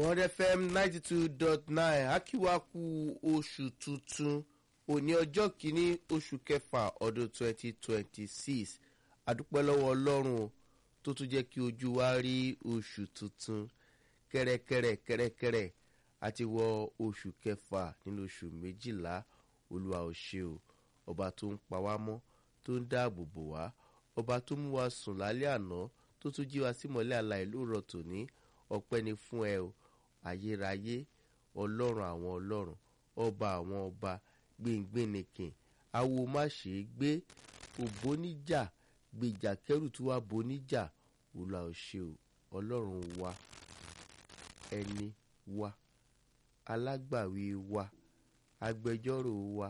bond fm ninety two dot nine akíwákú oṣù tuntun òní ọjọ́ kìíní oṣù kẹfà ọdún twenty twenty six adúpẹ́ lọ́wọ́ ọlọ́run o tó tún jẹ́ kí ojú wa rí oṣù tuntun kẹ́rẹ́kẹ́rẹ́ kẹ́rẹ́kẹ́rẹ́ àti wọ oṣù kẹfà nínú oṣù méjìlá olúwa ò ṣe o ọba tó ń pa wá mọ́ tó ń dáàbò bò wá ọba tó mú wa sùn lálẹ́ àná tó tún jí wa símọ́lẹ̀ àlàyé lóòrọ̀ tòní ọpẹ́ ni fún ẹ o ayérayé ọlọ́run àwọn ọlọ́run ọba àwọn ọba gbẹ̀ngbẹ̀nìkìn awo má ṣe é gbé òbóníjà gbèjà kẹrù tí wàá boníjà olúwa ò ṣe o ọlọ́run wa ẹni wa alágbàwí wa agbẹjọ́rò wa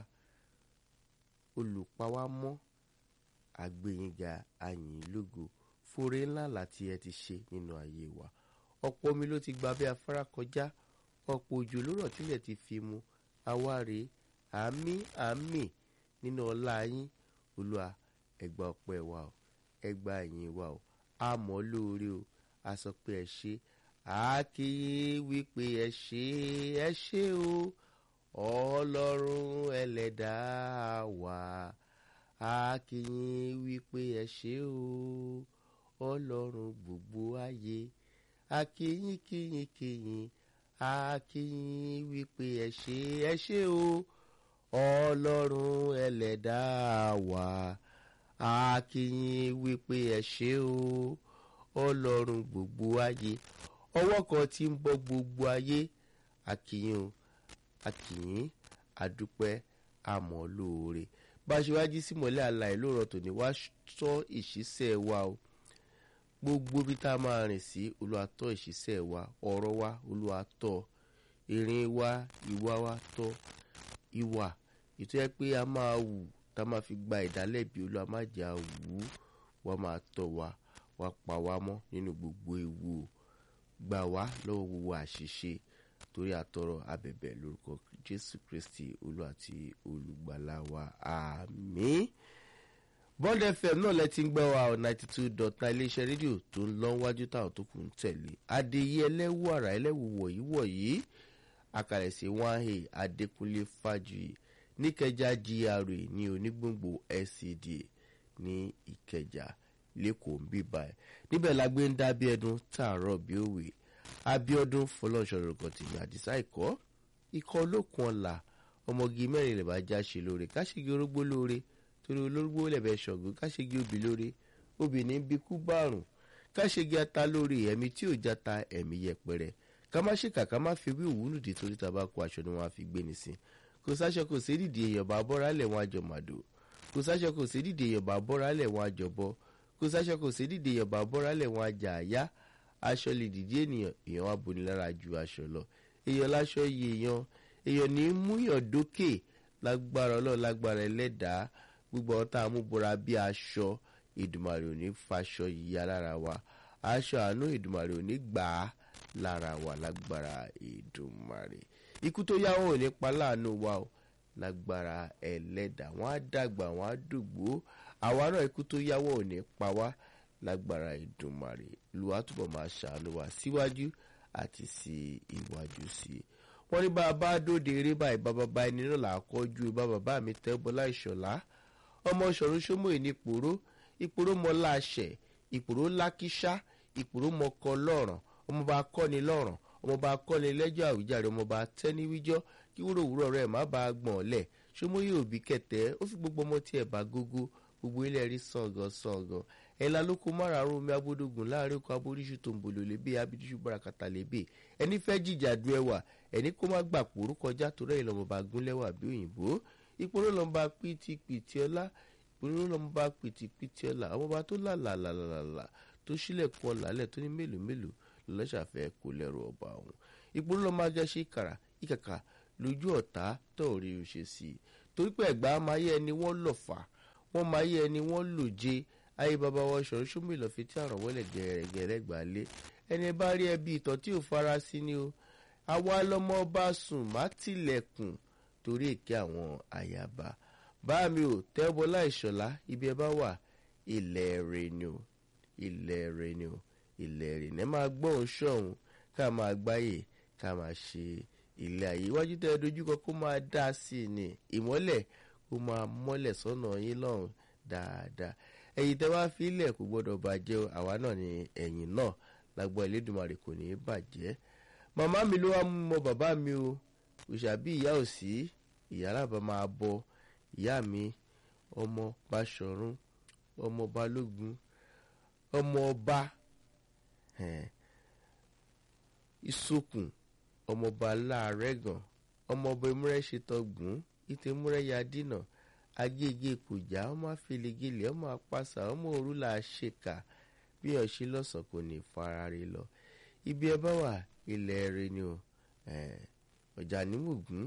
olùpawámọ́ àgbẹ̀yìngà àyìnlógo fúre ńlá láti ẹ ti ṣe nínú ayé wa ọ̀pọ̀ omi ló ti gba bí afárá kọjá ọ̀pọ̀ òjò ló rọ̀ tílẹ̀ ti fi mu awáre àmì àmì nínú ọlá yín olúwa ẹgbà ọpẹ́ wa o ẹgbà ẹ̀yìn wa o àmọ́ lóore o a sọ pé ẹ ṣe àákéyé wípé ẹ ṣe ẹ ṣe o ọlọ́run ẹlẹ́dàá wa àákéyé wípé ẹ ṣe o ọlọ́run gbogbo ayé akíyín kíyín kíyín akíyín wípé ẹ ṣe ẹ ṣe o ọlọ́run ẹlẹ́dàá wa akíyín wípé ẹ ṣe o ọlọ́run gbogbo ayé ọwọ́ kan tí ń bọ́ gbogbo ayé akíyín o akíyín adúpẹ́ àmọ́ lóore bá a ṣe wá jí sí mọ́lẹ́ àlàyé lóòrọ̀ tòní wá sọ ìṣísẹ́ wa o gbogbo bí tá a máa rìn sí olúwa tọ́ ìṣiṣẹ́ wa ọ̀rọ̀ wa olúwa tọ́ ìrìn wa ìwà wa tọ́ ìwà ètò yẹ pé a máa wù tá a máa fi gba ìdálẹ́bi olúwa má jà wù ú wọ́n máa tọ́ wa wá pa wá mọ́ nínú gbogbo ewu o gbà wá lọ́wọ́ gbogbo àṣìṣe torí àtọrọ abẹ̀bẹ̀ lórúkọ jésù kristi olúwa àti olùgbàlà wa àmín. Ah, bond fm náà lẹ ti ń gbọ́ wa ninety two dot nine iléeṣẹ́ rédíò tó ń lọ wájú táwọn tó kù ń tẹ̀lé adéyé ẹlẹ́wù àrà ẹlẹ́wù wọ̀nyí wọ̀nyí àkàlẹ̀sẹ̀ one a adékúnlé fájuyì níkẹjà gra ní onígbòǹgbò scda ní ìkẹjà lẹ́kọ̀ọ́ ń bíbá ẹ̀ níbẹ̀ la gbé ń dá bí ẹdun tààrọ̀ bí òwe abiodun fọlọ́nṣọ́rọ̀gàn tìmí àdìsá ìkọ́ ikọ̀ olókun ọ̀la ọmọge mẹ́rin lè bá já ṣe lóore káṣígi orógbó lóore torí olórúgbó lẹ̀bẹ̀ ṣọ̀gbọ́n káṣegi obì lórí obìnrin bí kú bárùn káṣegi ata lórí ẹ̀mí tí ò játa ẹ̀mí yẹpẹrẹ ká má ṣèkà ká má fi wí òwúlùdí torí tàbá kó aṣọ ni wọ́n á fi gbé ní sí kò sáṣọ kò sí dìde èèyàn bá bọ́ra lẹ̀ wọ́n àjọ màdò kò sáṣọ kò sí dìde èèyàn bá bọ́ra lẹ̀ wọ́n àjọ bọ́ kò sáṣọ kò sí dìde èèyàn bá bọ́ra lẹ̀ wọ́n àjà àyá aṣọ lè dìde ènìyàn èèyàn wá boni lára ju aṣọ lọ èèyàn láṣọ yìí èèyàn èèyàn ní múyàn dókè lágbára ọlọ́run lágbára ẹlẹ́dàá gbogbo ọ̀tá amúbora bí aṣọ ìdùmàrè ò ní faṣọ yíya lára wa aṣọ àánú ìdùmàrè ò ní gbà á lára wa lágbára ìdùmàrè ikú tó yá wọn ò ní pa láàánú wa o lágbára ẹlẹ́dà wọn á dàgbà wọn á dògbò àwa náà ikú tó yá wọn ò ní pa wá lágbára ìdùmàrè lùwà túbọ̀ máa ṣàánú wa síwájú àti sí iwájú sí i wọ́n ní bá a bá dóde eré báyìí bá bàbá ẹni náà là á kọjú bá bàbá mi tẹ́ bọ́lá ìṣọ̀lá ọmọ ṣọ̀run ṣómò ní ìpòró ìpòró mọ láṣẹ ìpòró lákíṣá ìpòró mọkọ lọ́ràn ọmọọba kọ́ni lọ́ràn ọmọọba kọ́ni lẹ́jọ́ àwíjàre ọmọọba tẹ́ni wíjọ́ kí wúrò wúrọ̀ rẹ̀ má bàa gbọ̀n lẹ̀ ṣómò yóò bí kẹtẹ́ ó fi gbogbo ọmọ tí ẹ̀ bá gógó gbogbo ilé rí sàngàn sàngàn ẹ̀la ló kó márààrún omi abódógùn láàrin oko aboríṣu tó ń bolo lébè abidiṣu barakata lébè ẹni fẹ́ jìjà du ẹwà ẹni kó má gbà pòrú kọjá torí ẹ̀ lọ́mọba gúnlẹ́wà bí òyìnbó ìpòrò lọ́nba pìtìpìtì ọlá ìpòrò lọ́nba pìtìpìtì ọlá ọmọba tó làlàlàlàlà tó sílẹ̀kùn ọ̀làlẹ̀ tó ní mélòó mélòó lọ́sàfẹ́ kó lẹ́rù ọba ọ̀hún ìpòrò lọ́nba gẹ́sẹ̀ ìkàrà ìkàkà lójú ọ̀tá tó rí o ṣe sí i torí pé ẹ̀gbá máa yẹ ẹni wọ́n lọ̀ fà wọ́n máa yẹ ẹni wọ́n lò jẹ ayé bàbá wọn ṣọ̀rọ̀ ṣúmì lọ́ fi tí àrùn wọlé gẹ̀rẹ́gẹ̀rẹ́ gbà lé ẹni bá rí ẹbí ìtọ́ tí ò fara sí ni o àwa lọmọ bá sùn má tilẹ̀kùn torí èké àwọn àyàbá bá mi ò tẹ́bọ́lá ìṣọ̀lá ibi ẹ bá wà ilẹ̀ rẹ̀ ni o ilẹ̀ rẹ̀ ni o ilẹ̀ rẹ̀ ni ẹ máa gbọ́ òun ṣọ̀hún ká máa gbáyè ká máa ṣe ilé ayé iwájú tẹ́ ẹ dojúkọ kó máa dá sí i ní ìmọ́lẹ̀ kó máa mọ́lẹ̀ sọ́nà yín lọ́hùn dáadáa ẹ̀yìn tẹ́ wá fi ilẹ̀ kò gbọ́dọ̀ bàjẹ́ o àwa náà ni ẹ̀yìn náà lágbọ́ Elédùmarè kò ní í bàjẹ́ màmá mi ló wá mú mọ bàbá mi o òṣàbí ìyá ò sí ìyá alábà máa bọ ìyá mi ọmọ Báṣọ̀run ọmọ Balógun ọmọ ọba ìsokùn ọmọọba láàrẹ́gàn ọmọọba ìmúrẹ́ṣetọ́gùn ìtẹ̀múrẹ́yà dínà agége kòjá ọmọ afẹlẹgẹlẹ ọmọ apáṣà ọmọ òrùlà ṣèkà bí ọṣẹ lọ́sàn kò ní farare lọ ibi ẹ bá wà ilẹ̀ rẹ ni o ọjà nímùgún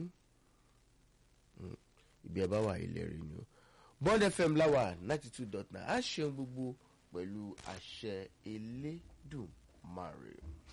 ibi ẹ bá wà ilẹ̀ rẹ ni o Bond FM láwà ninety two dot nine a ṣeun gbogbo pẹ̀lú àṣẹ Elédùmarè.